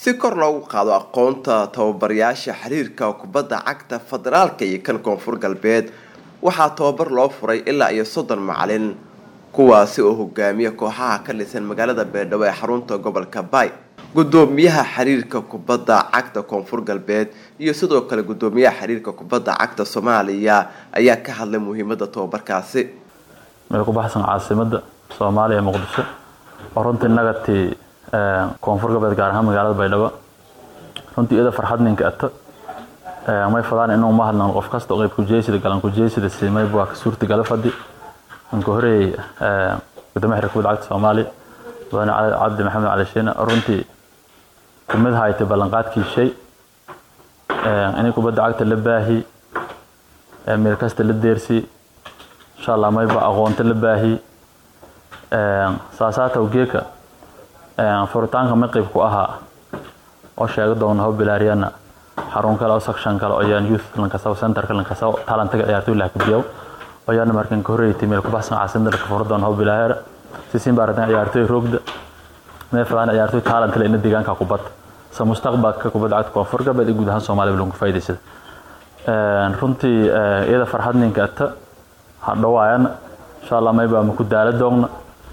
si kor loogu qaado aqoonta tababarayaasha xiriirka kubadda cagta federaalka iyo kan koonfur galbeed waxaa tababar loo furay ilaa iyo soddon macalin kuwaasi oo hogaamiya kooxaha ka dhisan magaalada beerdhabo ee xarunta gobolka baay gudoomiyaha xiriirka kubadda cagta koonfur galbeed iyo sidoo kale gudoomiyaha xiriirka kubadda cagta soomaaliya ayaa ka hadlay muhiimada tababarkaasi meel ku baxsan caasimada soomaaliya ee muqdisho oo runtii nagatii koonfur galbeed gaar ahaan magaalada baydhabo runtii iyada farxad ninka ato may fadaan inuu ma hadlan qof kasta oo qayb kujeysida galan kujeysida siimay waa ka suurta gala fadhi ninka horeeyay gudoomiyaha xiriirka kubadda cagta soomaaliya mudane cabdi maxamed cali shiine runtii kumid haytay ballanqaadkii shay inay kubadda cagta la baahi meel kasta la deersi insha allah mayba aqoonta la baahi saasaataw geeka furitaanka maqib ku ahaa oo sheega doona ho bilaariyana xarun kale oo section kale oo yaan youth lankasaw centerka lankasaw talantaga ciyaartoy lah kubiyaw oo yaana markan ka horeeytay meel ku baxsan caasimada ka furo doona ho bilaahera sisin baaradan ciyaartoy roogda meel fadaan ciyaartoy talent leh in deegaanka kubadda sa mustaqbalka kubadda cagta koonfur galbeed iyo guud ahaan soomaaliya lagu faa'iidaysada runtii iyada farxad ninka ata hadhawaayana insha allah mayba ma ku daala doogna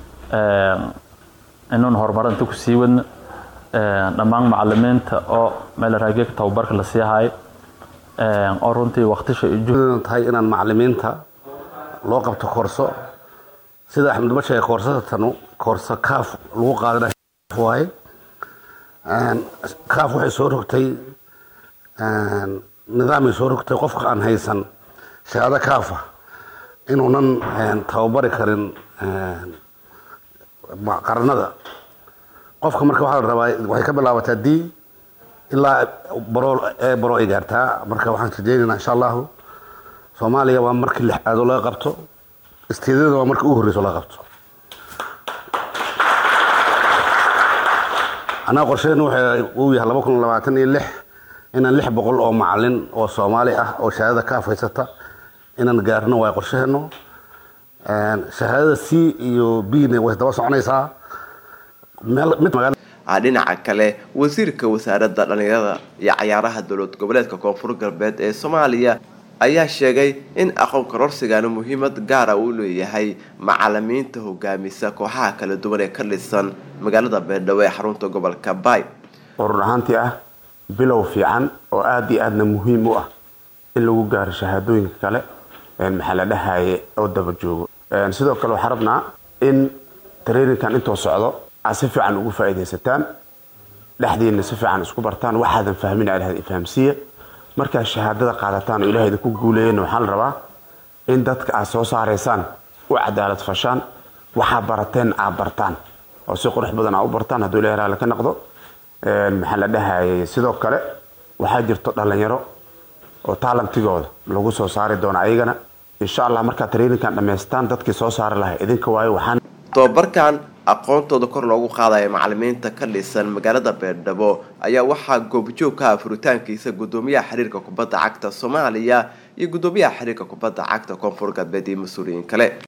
inuun horumarinta ku sii wadna dhammaan macalimiinta oo meel raageeka tababarka la sii hayo oo runtii waqtisha iyo tahay inaan macalimiinta loo qabto koorso sida axmed ma sheegay koorsada tanu koorso kaaf lagu qaadana waaye kaaf waxay soo rogtay nidaamay soo rogtay qofka aan haysan shahaado kaafa inuunan tababari karin qaranada qofka marka waxaa la rabaa waxay ka bilaabataa d ilaa baro ee baro ay gaartaa marka waxaan rajeynaynaa insha allahu soomaaliya waa markii lixaadoo laga qabto isteedyada waa markii ugu horreyso laga qabto annaga qorsheenu uu yahay laba kun labaatan iyo lix inaan lix boqol oo macalin oo soomaali ah oo shahaadada kaaf haysata inaan gaarno waa qorsheheenu shahaadada c iyo b na way daba soconaysaa dhinaca kale wasiirka wasaaradda dhalinyarada iyo cayaaraha dowlad goboleedka koonfur galbeed ee soomaaliya ayaa sheegay in aqoon kororsigana muhiimad gaara uu leeyahay macalimiinta hogaamisa kooxaha kala duwan ee ka dhisan magaalada beerdhabo ee xarunta gobolka baay urur ahaantii ah bilow fiican oo aada iyo aadna muhiim u ah in lagu gaaro shahaadooyinka kale maxaa la dhahaye oo daba joogo sidoo kale waxaa rabnaa in traininkan intoo socdo aad si fiican ugu faa'iidaysataan dhexdiina si fiican isku bartaan waxaadan fahmin aad fahamsiiya markaad shahaadada qaadataan oo ilahay idinku guuleeyana waxaa la rabaa in dadka aad soo saaraysaan u cadaalad fashaan waxaa barateen aad bartaan oo si qurux badan aa u bartaan hadduu ilahay raali ka noqdo maxaa la dhahayay sidoo kale waxaa jirto dhalinyaro oo taalantigooda lagu soo saari doono ayagana insha allah markaad traininkan dhammaystaan dadkii soo saari lahay idinka waayo waxaan tababarkan aqoontooda kor loogu qaadaya macalimiinta ka dhisan magaalada beerdhabo ayaa waxaa goobjoog ka ah furitaankiisa gudoomiyaha xiriirka kubadda cagta soomaaliya iyo gudoomiyaha xiriirka kubadda cagta koonfur galbeed iyo mas-uuliyiin kale